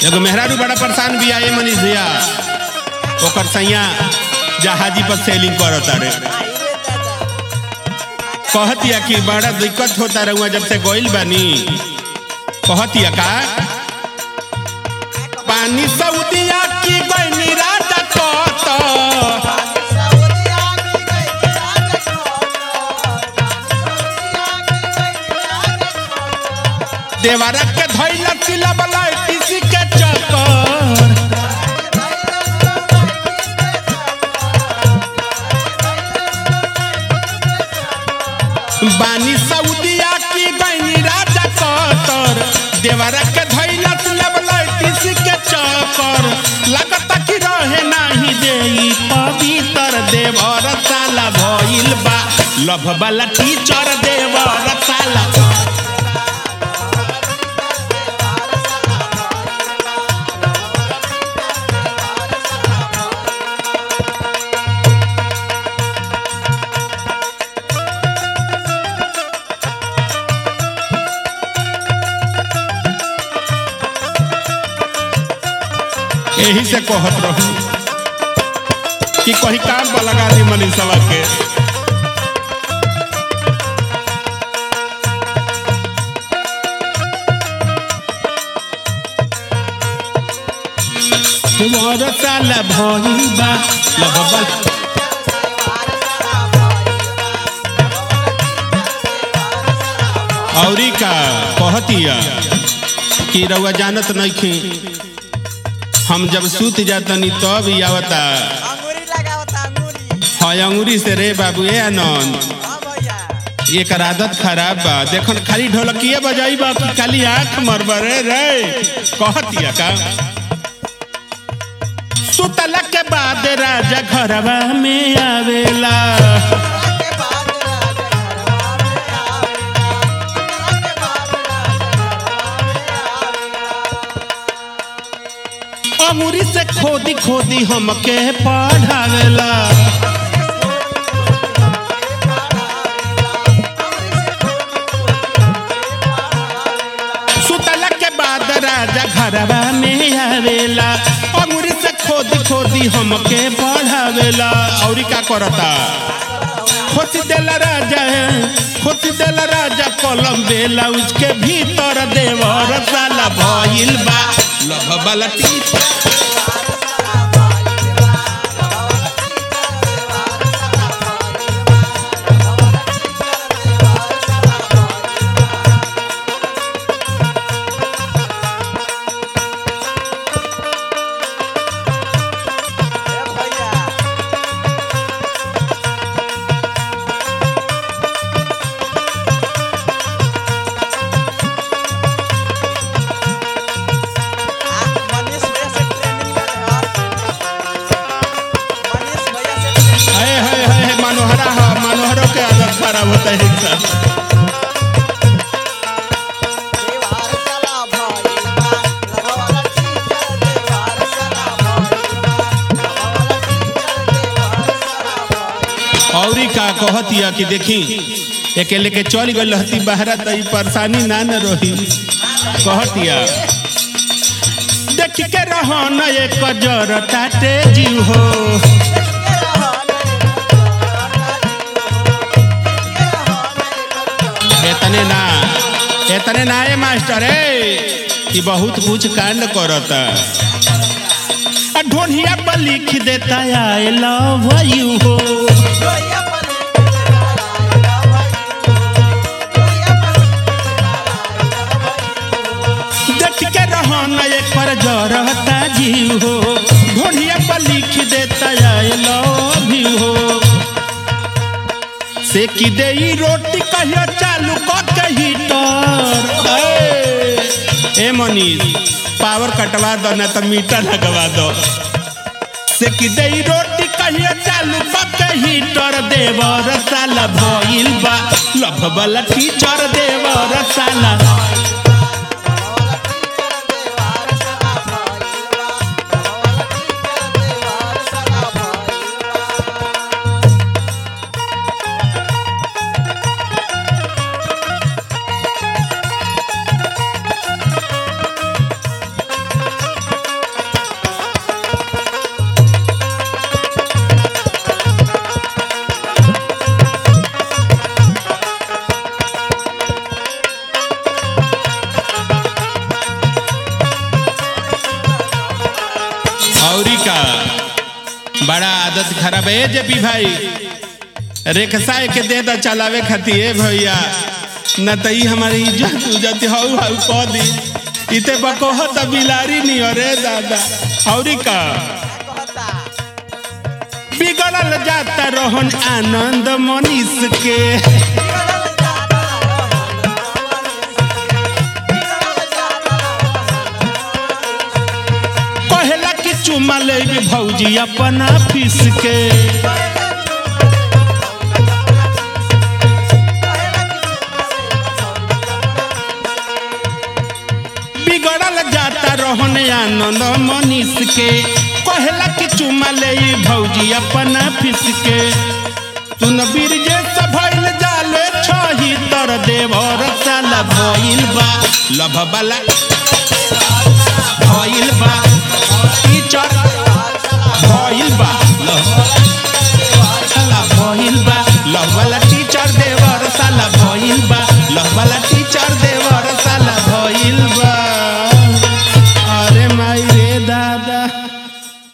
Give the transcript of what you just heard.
एगो मेहरारू बड़ा परेशान भी आए मनीष भैया ओकर सैया जहाजी पर सेलिंग करत रे कहतिया कि बड़ा दिक्कत होता रहुआ जब से गोइल बानी कहतिया का पानी सऊदिया की गइनी राजा कत देवारा के धइला तिला बला किसी के चक्कर बानी सऊदिया की गइनी राजा कतर देवारा के धइला तिला बला किसी के चक्कर लगता कि रहे नाही देई पवित्र देवर साला भइल बा लभ वाला टीचर देवर साला यही से कहत रहू कि कहीं काम पर लगा दी मनीषवा के तुम्हारा साला भइल बा लगबल औरी का कहतिया कि रउआ जानत नइखी हम जब सूत जातनी तब ही आवता अंगूरी लगावता अंगूरी है अंगूरी से रे बाबू ए आनंद हाँ भैया एकर आदत खराब बा देखन खाली ढोलकिए बजाई बा कि खाली आंख मरबरे रे कहतिया का सुतला के बाद राजा घरवा में आवेला के बाद राजा घरवा में आवेला के बाद राजा अंगूरी से खोदी खोदी हमके पढ़ावेला सुतला के बाद राजा घरवा में आवेला अंगूरी से खोदी खोदी हमके पढ़ावेला और का करता खोसी देला राजा खोसी देला राजा कलम बेला उसके भीतर देवर साला भइल बा लभ वाला टीचर भैया मनीष भैया से ट्रेनिंग ले मनीष भैया से ट्रेनिंग हाय हाय हाय मनोहरा हा मनोहरों के आदत खराब होता है इनका देवार साला भइलबा लगवाला टीचर देवार साला भइलबा लगवाला टीचर देवार साला भइलबा औरी का कहतिया कि देखी अकेले के चल गई रहती बहरा तो ई परेशानी ना न रही कहतिया देख के रहो न एक जर ताटे जीव हो एतने ना एतने ना ए मास्टर ए कि बहुत कुछ कांड करता आ ढोनिया पर लिख देता आई लव यू हो देख के रहो न एक पर जरता जीव हो ढोनिया पर लिख देता आई लव यू हो से की दे ई रोटी कहियो चालू क के हीटर ए, ए मनीष पावर कटवा दो ना तो मीटर लगवा दो से की दे ई रोटी कहियो चालू क के हीटर देवर साला भइल बा लभ वाला टीचर देवर साला बड़ा आदत खराब है जेपी भाई रेखसा के दे दा चलावे खातिर ए भैया न त ई हमारी इज्जत उज्जत हौ हौ कह दी इते बकोह त बिलारी नहीं अरे दादा औरी का कहता बिगड़ल जाता रोहन आनंद मनीष के बिगड़ल जाता बिगड़ल जाता पहला कि चुमा ले भौजी अपन ऑफिस के बिगड़ल जाता रोहन आनंद मनीष के पहला कि चुमा ले भौजी अपन ऑफिस के तुन बीरजे से भइल जाले छही तर देवर साला भइल बा लभ वाला भइल बा टीचर भइल बा